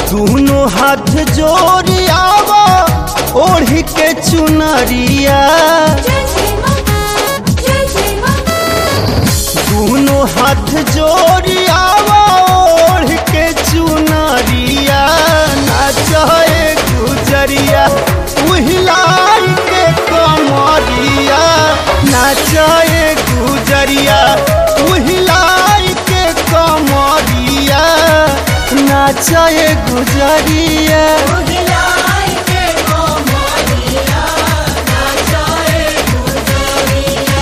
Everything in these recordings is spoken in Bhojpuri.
दोनों हाथ जोड़ी आवा ओढ़ी के चुनरिया जय जय मां जय जय मां दोनों हाथ जोड़ी आवा ओढ़ के चुनरिया नाचे गुजरिया उहिलाई के कमरिया नाचे गुजरिया उहिलाई के कमरिया नाचे गुजरिया उहिलाई के कोमरिया नाचाए गुजरिया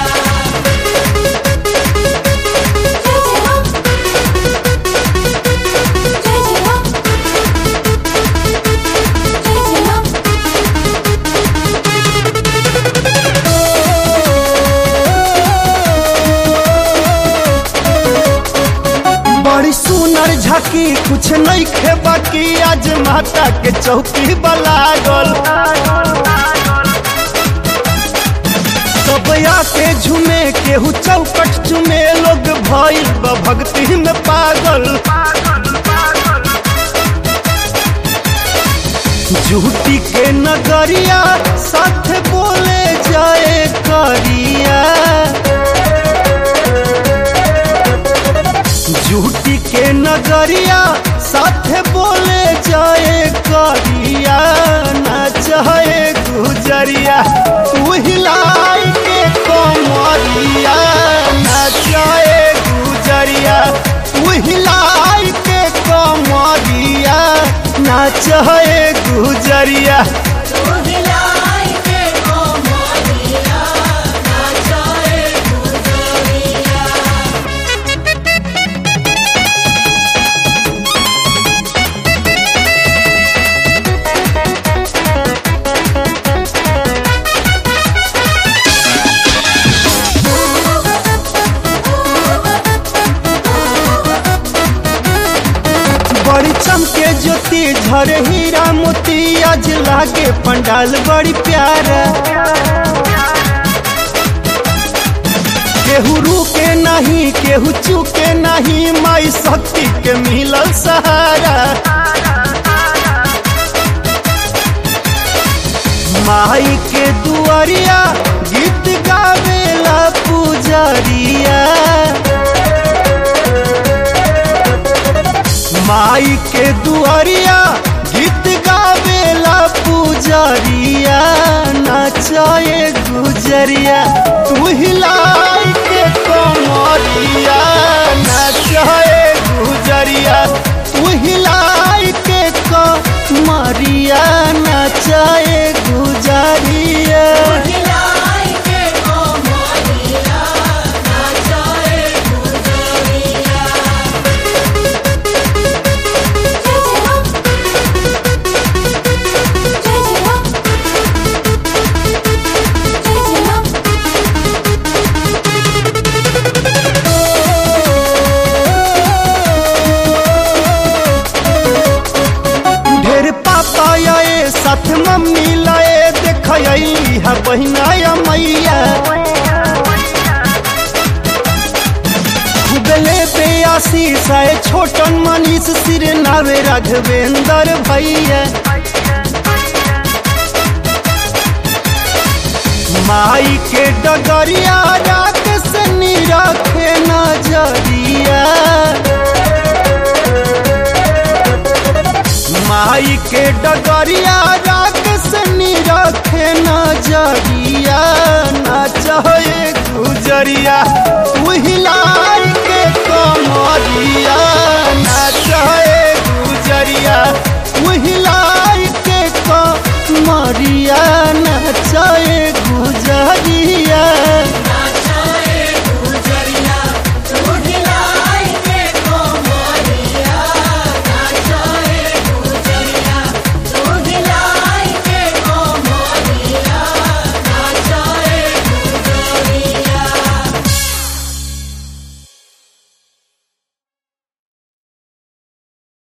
जय जय मां जय जय मां जय जय मां बड़ी सुनर झाकी कुछ नहीं खे बाकी आज माता के चौकी बलागल सब के झूमे केहू चौकट चुमे लोग भइल बा भक्ति में पागल झूठी के नगरिया साथ बोले जाए करिया झूठी के नगरिया साथ बोले जाए करिया न चाहे गुजरिया तू हिलाई के कमरिया न चाहे गुजरिया तू हिलाई के कमरिया न चाहे गुजरिया उहिलाई के कोमरिया नाचाए गुजरिया बड़ी चमके ज्योति झरे हीरा मोती आज लागे पंडाल बड़ी प्यारा केहू रुके नहीं केहू चुके नहीं माई शक्ति के मिलल सहारा माई के दुआरिया गीत गावेला पुजरिया माई के दुआरिया गीत गावेला पुजरिया नचाए गुजरिया तू हिलाई के कमरिया नचाए गुजरिया तू हिलाई के कमरिया नचाए गुजरिया उहिलाई के कोमरिया नाचाए गुजरिया जय जय मां जय जय मां जय जय मां ढेर पापा आए साथ मम्मी लाए देख अली है बहिना या मैया खुबले पे आशीष आए छोटन मनीष सिर नावे राघवेंद्र भैया माई के डगरिया रात से रखे नजरिया माई के डगरिया रात से रखे नजरिया ना चाहे गुजरिया तू हिला